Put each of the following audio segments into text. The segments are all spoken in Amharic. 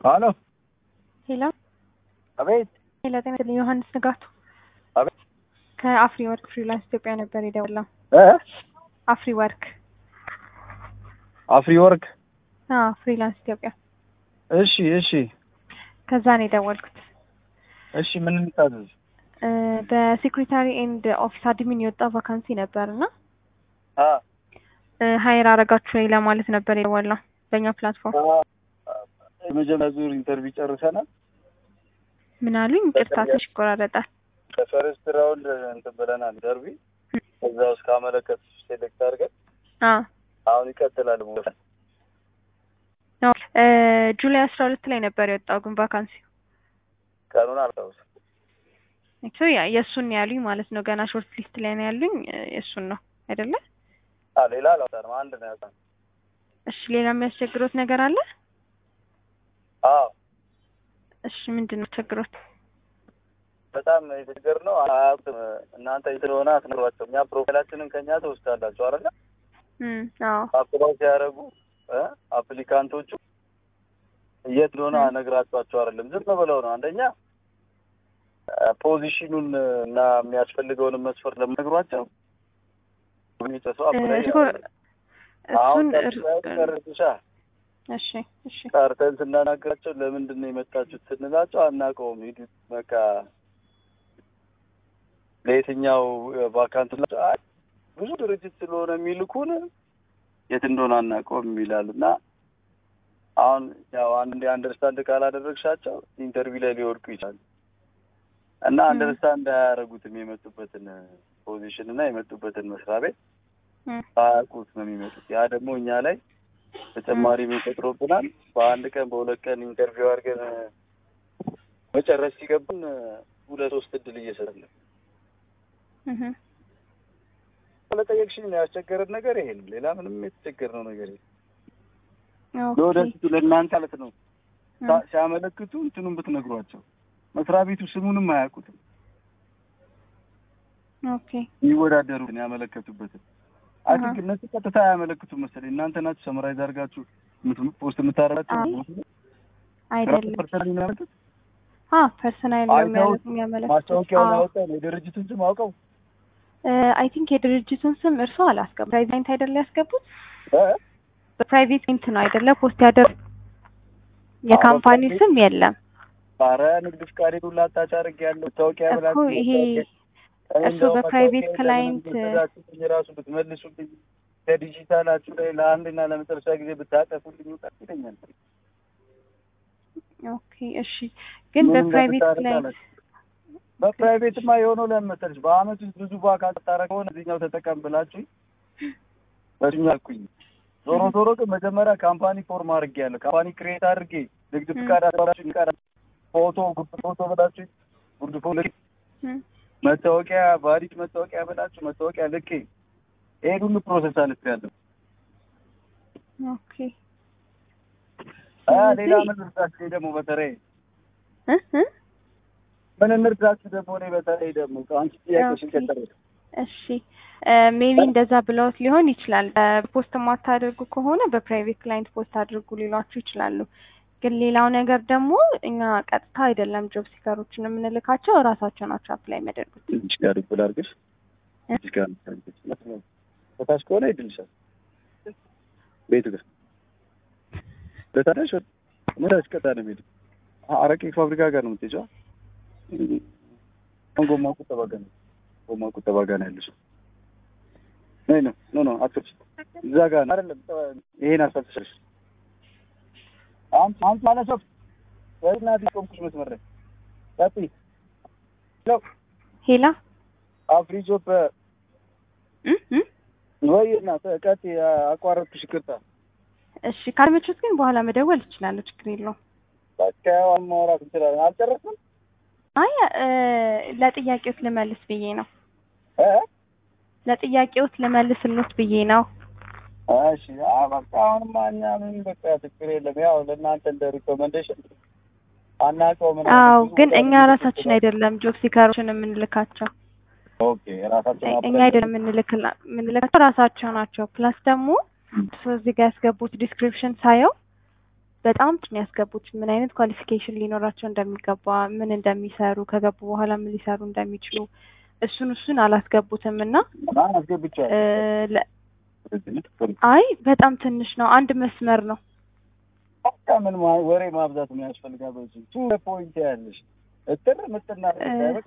ሄሎ ሄሎ አቤት ሄሎ፣ ጤና ይስጥልኝ። ዮሐንስ ንጋቱ አቤት ከአፍሪ ወርክ ፍሪላንስ ኢትዮጵያ ነበር የደወለው። እ አፍሪ ወርክ አፍሪ ወርክ አዎ፣ ፍሪላንስ ኢትዮጵያ እሺ እሺ ከዛ ነው የደወልኩት። እሺ ምን እንታዘዝ እ በሴክሬታሪ ኤንድ ኦፊስ አድሚን የወጣው ቫካንሲ ነበር እና አ ሀይር አረጋችሁ ወይ ለማለት ነበር የደወልነው በእኛ ፕላትፎርም። የመጀመሪያ ዙር ኢንተርቪው ጨርሰናል። ምን አሉኝ? ይቅርታ ትንሽ ይቆራረጣል። ከፈርስት ራውንድ እንትን ብለናል ኢንተርቪው። ከዛ ውስጥ ካመለከቱ ሴሌክት አድርገን አዎ አሁን ይቀጥላል ቦታ ነው እ ጁላይ አስራ ሁለት ላይ ነበር የወጣው ግን ቫካንሲ ቀኑን አልታውስም። እሱ ያ የእሱን ነው ያሉኝ ማለት ነው። ገና ሾርት ሊስት ላይ ነው ያሉኝ እ የእሱን ነው አይደለ? አ ሌላ አላወጣንም። አንድ ነው ያወጣነው። እሺ ሌላ የሚያስቸግሮት ነገር አለ? አዎ እሺ ምንድን ነው ቸግሮት? በጣም የተቸገርነው አያውቅም። እናንተ ስለሆነ አትነግሯቸው። እኛ ፕሮፋይላችንን ከኛ ትወስዳላችሁ አይደለ? እም አዎ አፕላይ ሲያደርጉ እ አፕሊካንቶቹ የት እንደሆነ ነግራቸዋቸው አይደለም፣ ዝም ብለው ነው። አንደኛ ፖዚሽኑን እና የሚያስፈልገውን መስፈርት ለመነግሯቸው የሚጨሰው አፕላይ እኮ አሁን እሱን እር- ቀርሻ እሺ እሺ ጠርተን ስናናግራቸው ለምንድን ነው የመጣችሁት ስንላቸው አናውቀውም፣ ሂዱ በቃ ለየትኛው ቫካንት ናቸው? አይ ብዙ ድርጅት ስለሆነ የሚልኩን የት እንደሆነ አናውቀውም ይላሉ። እና አሁን ያው አንድ አንደርስታንድ ካላደረግሻቸው ኢንተርቪው ላይ ሊወድቁ ይችላሉ። እና ም። አንደርስታንድ አያደርጉትም የመጡበትን ፖዚሽን እና የመጡበትን መስሪያ ቤት እም አያውቁት ነው የሚመጡት። ያ ደግሞ እኛ ላይ ተጨማሪ የሚፈጥሮብናል። በአንድ ቀን በሁለት ቀን ኢንተርቪው አድርገን መጨረስ ሲገቡን ሁለት ሶስት እድል እየሰጠን ነው። እህ ለጠየቅሽኝ ነው ያስቸገረን ነገር ይሄ ነው። ሌላ ምንም የተቸገርነው ነገር የለም። ኦኬ ለወደፊቱ ለእናንተ ማለት ነው እም ሳ- ሲያመለክቱ እንትኑን ብትነግሯቸው መስሪያ ቤቱ ስሙንም አያውቁትም። ኦኬ የሚወዳደሩትን ያመለከቱበትን አይ ቲንክ እነሱ ቀጥታ አያመለክቱም መሰለኝ። እናንተ ናችሁ ሰመራይዝ አድርጋችሁ የምት- ፖስት የምታደርጋቸው አይ ራሱ አይደለም። ፐርሰናል የሚያመለክት አ ፐርሰናል አይተውት የሚያመለክቱት ማስታወቂያውን አዎ ያወጣ ነው የድርጅቱን ስም አውቀው አይ ቲንክ የድርጅቱን ስም እርሶ አላስገቡ ፕራይቬት አይደለ ያስገቡት? እ? በፕራይቬት ሊንክ ነው አይደለ ፖስት ያደረጉ የካምፓኒው በፕራይቬት- ስም የለም ኧረ ንግድ ፍቃድ ሁላ አታች አድርጌያለሁ መታወቂያ እኮ ብላችሁ ይሄ እኔ እሱ እንደውም በፕራይቬት መታወቂያ ክላይንት ለምን እንደወሰዳችሁብኝ ራሱ ብትመልሱልኝ ከዲጂታላችሁ ላይ ለአንድና ለመጨረሻ ጊዜ ብታጠፉልኝ እውቀት ይለኛል። ኦኬ እሺ ግን ምንም በፕራይቬት እንደምታደርግ ክላይንት አላውቅም። በፕራይቬትማ የሆነው ለምን መሰለሽ በአመት ውስጥ ብዙ በአካል ታረግ ሆነ እዚህኛው ተጠቀም ብላችሁ በዚህኛው አልኩኝ። ዞሮ ዞሮ ግን መጀመሪያ ካምፓኒ ፎርም አድርጌያለሁ። ካምፓኒ ክሬት አድርጌ ንግድ ም። ፍቃድ አስባላችሁ ፍቃድ ፎቶ ጉርድ ፎቶ ብላችሁ ጉርድ ፎቶ ልኬ እም መታወቂያ ቫሊድ መታወቂያ ብላችሁ መታወቂያ ልኬ ይሄን ሁሉ ፕሮሰስ አልፌያለሁ። ኦኬ አ ሌላ ስለዚህ- ምን ልርዳችሁ ደግሞ በተለይ እ እ ምን እንርዳችሁ ደግሞ እኔ በተለይ ደግሞ አንቺ ጥያቄሽን ኦኬ። ቀጠለ እሺ ሜቢ እንደዛ ብለውት ሊሆን ይችላል። ፖስት የማታደርጉ ከሆነ በፕራይቬት ክላይንት ፖስት አድርጉ ሊሏችሁ ይችላሉ። ግን ሌላው ነገር ደግሞ እኛ ቀጥታ አይደለም ጆብ ሲከሮችን የምንልካቸው እራሳቸው ናቸው አፕላይ የሚያደርጉት። ትንሽ ጋር ይብላ አድርገሽ እ? ትንሽ ጋር አድርገሽ በታች ከሆነ ይድልሻል ቤቱ ጋር በታች ምን አስቀጣ ነው የሚሄደው አረቄ ፋብሪካ ጋር ነው የምትሄጂው አሁን ጎማ ቁጠባ ጋር ነው ጎማ ቁጠባ ጋር ነው ያለሽው ነይ ነው ኖ ኖ አትፍጭ እዛ ጋር ነው አይደለም ይሄን አስፈልግሽ አንቺ አንቺ ማለት ነው ወይናት ቆምኩሽ መስመር ላይ ቀጥይ ሄሎ ሄላ አፍሪ ጆብ እ እ ወይ እናት ቀጥይ አቋረጥኩሽ ይቅርታ እሺ ካልመቾት ግን በኋላ መደወል ይችላሉ። ችግር የለውም። በቃ ያው ማውራት እንችላለን አልጨረስንም አይ እ ለጥያቄዎት ልመልስ ብዬ ነው። እ ለጥያቄዎት ልመልስሎት ብዬ ነው። እሺ አ በቃ አሁንማ እኛ ምን በቃ ችግር የለም ያው ለእናንተ እንደ ሪኮመንዴሽን አናውቀውም ምናምን አዎ ብዙ ግን ቦታ እኛ ብዙ ራሳችን ቦታ- አይደለም ጆብ ሲከሮችን የምንልካቸው ኦኬ ራሳችን እኛ አፕላይ አይደለም የምንልክላ የምንልካቸው ራሳቸው ናቸው። ፕላስ ደግሞ እሱ እዚህ ጋር ያስገቡት ዲስክሪፕሽን ሳየው በጣም ነው ያስገቡት። ምን አይነት ኳሊፊኬሽን ሊኖራቸው እንደሚገባ፣ ምን እንደሚሰሩ፣ ከገቡ በኋላ ምን ሊሰሩ እንደሚችሉ እሱን እሱን አላስገቡትም እና አስገብቻለሁ። እ፣ ለ- አይ በጣም ትንሽ ነው። አንድ መስመር ነው። በቃ ምን ማ- ወሬ ማብዛት ነው ያስፈልጋል። በዚህ ቱ ፖይንት ያለሽ እጥር ምጥና በቃ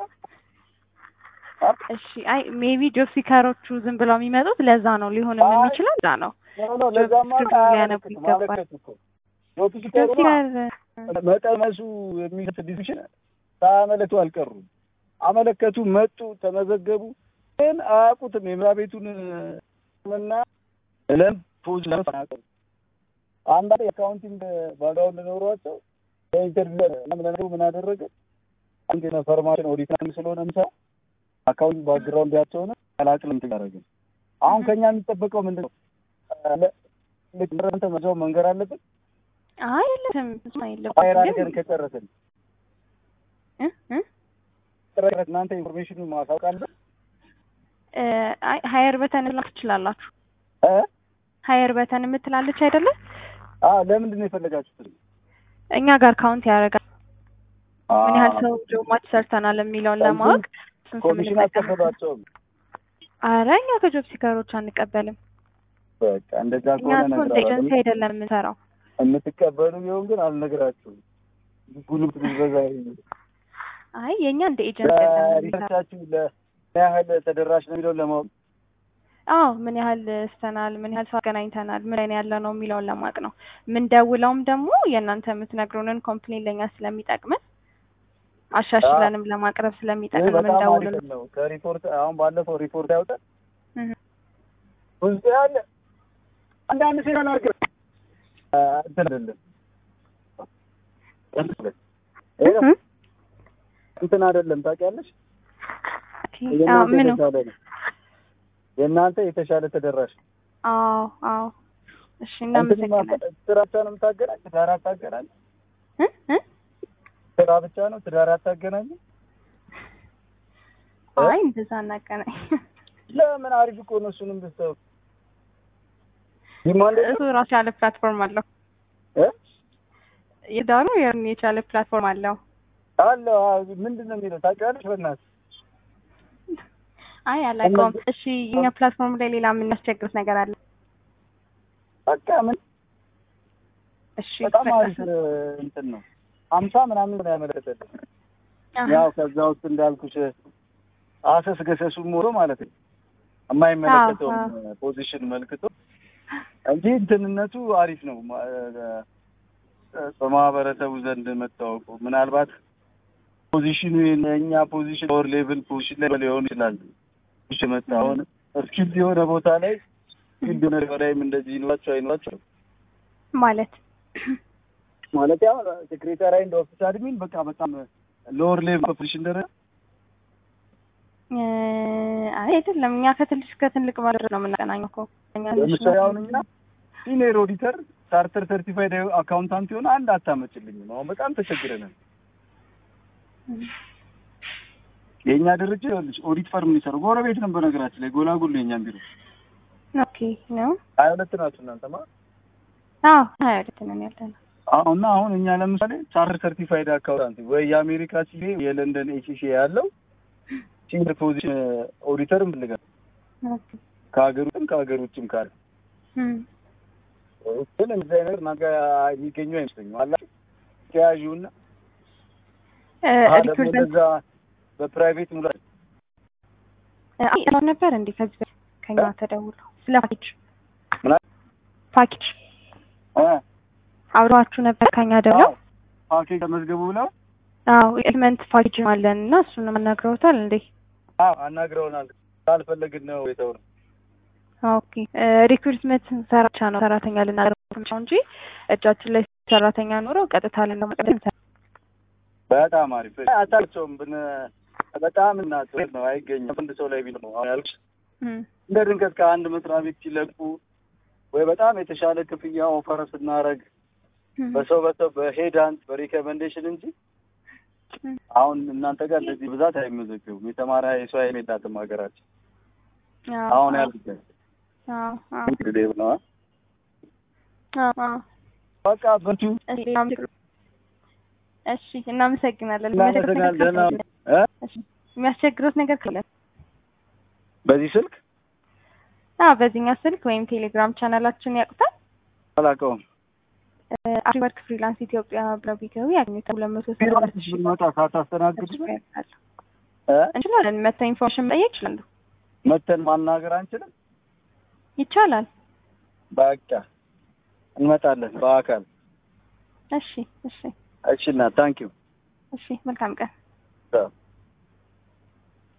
እሺ አይ ሜቢ ጆብ ሲከሮቹ ዝም ብለው የሚመጡት ለዛ ነው ሊሆን አይ፣ የሚችለው ለዛ ነው። ነው ለዛማ ጆብ ሊያነቡ ይገባል። ማለከት እኮ ጆብ ጆብ ሲከሩማ ሲከር መቀነሱ የሚሰጥ ዲሲሽን ሳያመለክቱ አልቀሩም። አመለከቱ፣ መጡ፣ ተመዘገቡ፣ ግን አያውቁትም የምራ ቤቱን እና ለም ፖዝ ለማቀም አንዳንድ የአካውንቲንግ ባግራውንድ ኖሯቸው በኢንተርቪው ለምን ምን አደረገ አንድ ኢንፎርማሽን ኦዲት ስለሆነ ምሳ አካውንት ባግራውንድ ያቸው ነው ቀላቅል እንትን ያደረገ አሁን ከኛ የሚጠበቀው ምንድን ነው? ልክ እንደንተ መዛው መንገር አለብን። አይ የለትም እሱ ፋይር አይለበትም አድርገን ግን ከጨረስን እ እ ጥረት እናንተ ኢንፎርሜሽኑን ማሳወቅ አለብን እ፣ አይ ሀየር በተን ላ ትችላላችሁ። እ ሀየር በተን የምትላለች አይደለ? አ ለምንድን ነው የፈለጋችሁት? እኛ ጋር ካውንት ያደርጋል ምን ያህል ሰው ጆብ ማች ሰርተናል የሚለውን ለማወቅ ስንት ኮሚሽን የምንጠቀም አትቀበሏቸውም? አረ እኛ ከጆብ ሲከሮች አንቀበልም። በቃ እንደዛ እኛ ከሆነ እኮ እንደ ነገር ኤጀንሲ አይደለም የምንሰራው። የምትቀበሉ ቢሆን ግን አልነግራችሁም። ጉልበት ብዝበዛ አይ የእኛ እንደ ኤጀንሲ አይደለም የምንሰራው። ሪሰርቻችሁ ለምን ያህል ተደራሽ ነው የሚለውን ለማወቅ አዎ ምን ያህል ስተናል፣ ምን ያህል ሰው አገናኝተናል፣ ምን ላይ ነው ያለ ነው የሚለውን ለማወቅ ነው። የምንደውለውም ደግሞ የእናንተ የምትነግሩንን ኮምፕሌን ለእኛ ስለሚጠቅመን አሻሽለንም ለማቅረብ ይህ ስለሚጠቅም በጣም የምንደውለው አሪፍ ነው። ከሪፖርት አሁን ባለፈው ሪፖርት ያውጣል እህ። ውስጥ ያለ አንዳንድ ሴራ ናርገ እንትን አይደለም ይሄ እህ። እንትን አይደለም ታውቂያለሽ። ኦኬ። አዎ የእናንተ ምኑ? የተሻለ ነው። የእናንተ የተሻለ ተደራሽ ነው። አዎ አዎ። እሺ እንትን እናመሰግናለን። ስራ ብቻ ነው የምታገናኝ? ትዳር አታገናኝ? እ እ ስራ ብቻ ነው ትዳር አታገናኝ? አይ እንደዛ እናገናኝ። ለምን አሪፍ እኮ ነው። እሱንም ብትሰሩ ዲማንድ እሱ ራሱ ያለ ፕላትፎርም አለው። እ የዳሩ የራሱን የቻለ ፕላትፎርም አለው። አለ ምንድን ነው የሚለው ታውቂያለሽ? በእናትህ አይ አላውቀውም። እሺ የኛ ፕላትፎርም ላይ ሌላ የምናስቸግሩት ነገር አለ? በቃ ምን እሺ በጣም በቃ አሪፍ እንትን ነው። ሀምሳ ምናምን ነው ያመለከተልኝ። አሀ። ያው ከዛ ውስጥ እንዳልኩሽ አሰስ ገሰሱ ሞቶ ማለት ነው የማይመለከተውን አዎ፣ ፖዚሽን መልክቶ እንጂ እንትንነቱ አሪፍ ነው። ማ- እ- በማህበረሰቡ ዘንድ መታወቁ ምናልባት ፖዚሽኑ የእኛ ፖዚሽን ኦር ሌቭል ፖዚሽን ላይ ሊሆን ይችላል። እሺ መጣ አሁን እስኪል የሆነ ቦታ ላይ ስኪል የሆነ በላይም እንደዚህ ይኖራቸው አይኖራቸው ማለት ማለት ያው ሴክሬታሪ እንደ ኦፊስ አድሚን በቃ በጣም ሎወር ሌቭል ፖዚሽን ደረጃ እ፣ አይ አይደለም። እኛ ከትንሽ ከትልቅ ባለ ነው የምናገናኘው እኮ እኛ ትንሽ ለምሳሌ ነው። አሁን እኛ ሲኒየር ኦዲተር ቻርተር ሰርቲፋይድ አካውንታንት የሆነ አንድ አታመጭልኝም። አሁን በጣም ተቸግረናል። የእኛ ድርጅት ይኸውልሽ ኦዲት ፈርም የሚሰሩ ጎረቤት ነው። በነገራችን ላይ ጎላጉል ነው የእኛም ቢሮ ኦኬ ነው። ሀያ ሁለት ናችሁ እናንተማ። አዎ ሀያ ሁለት ነን ያለነው። እና አሁን እኛ ለምሳሌ ቻርተር ሰርቲፋይድ አካውንታንት ወይ የአሜሪካ ሲኤ የለንደን ኤሲሲ ያለው ሲኒየር ፖዚሽን ኦዲተር እንፈልጋለን ኦኬ ከሀገር ውስጥም ከሀገር ውጭም ካለ እም፣ ግን እንደዚህ አይነት ነገ የሚገኙ አይመስለኝም። አላችሁ ተያዥውና እ፣ አሀ ደግሞ ሪክሩትመንት እንደዛ በፕራይቬት ሙላ እ፣ አይ ሰው ነበር እንዴ ከዚህ በፊት ከኛ ተደውሎ ስለ ፓኬጅ ምና ፓኬጅ አብረዋችሁ ነበር ከኛ ደውለው? ፓኬጅ ተመዝገቡ ብለው አዎ ኤሌመንት ፓኬጅ አለን እና እሱን አናግረውታል እንዴ? አዎ አናግረውናል። ካልፈለግን ነው የተው ነው ኦኬ ሪክሩትመንት ሰራቻ ነው ሰራተኛ ልናገር ነው እንጂ እጃችን ላይ ሰራተኛ ኖሮ ቀጥታ ልንመቀደም በጣም አሪፍ አታቸውም ብን በጣም እናት ነው አይገኝም። አንድ ሰው ላይ ቢል ነው አሁን ያልኩሽ እንደ ድንገት ከአንድ መስሪያ ቤት ሲለቁ ወይ በጣም የተሻለ ክፍያ ኦፈር ስናረግ በሰው በሰው በሄዳንት በሪኮመንዴሽን እንጂ አሁን እናንተ ጋር እንደዚህ ብዛት አይመዘገቡም። የተማረ የሰው ኃይል የላትም ሀገራችን። አሁን ያሉት እንግዲህ ነው በቃ በርቱ። እሺ እናመሰግናለን። እናመሰግናለን። ደህና እ እሺ የሚያስቸግሩት ነገር ካለ በዚህ ስልክ አዎ በዚህኛው ስልክ ወይም ቴሌግራም ቻናላችን ያውቁታል። አላውቀውም። አሪወርክ ፍሪላንስ ኢትዮጵያ ብለው ቢገቡ ያገኙታል። ሁለት መቶ ቢሮ ሰባ ሺህ ብንመጣ ሳታስተናግዱ ያውቃሉ። እ እንችላለን። መተው ኢንፎርሜሽን መጠየቅ ይችላሉ። መተን ማናገር አንችልም። ይቻላል። በቃ እንመጣለን በአካል እሺ እሺ እሺ። እና ታንኪዩ እሺ መልካም ቀን።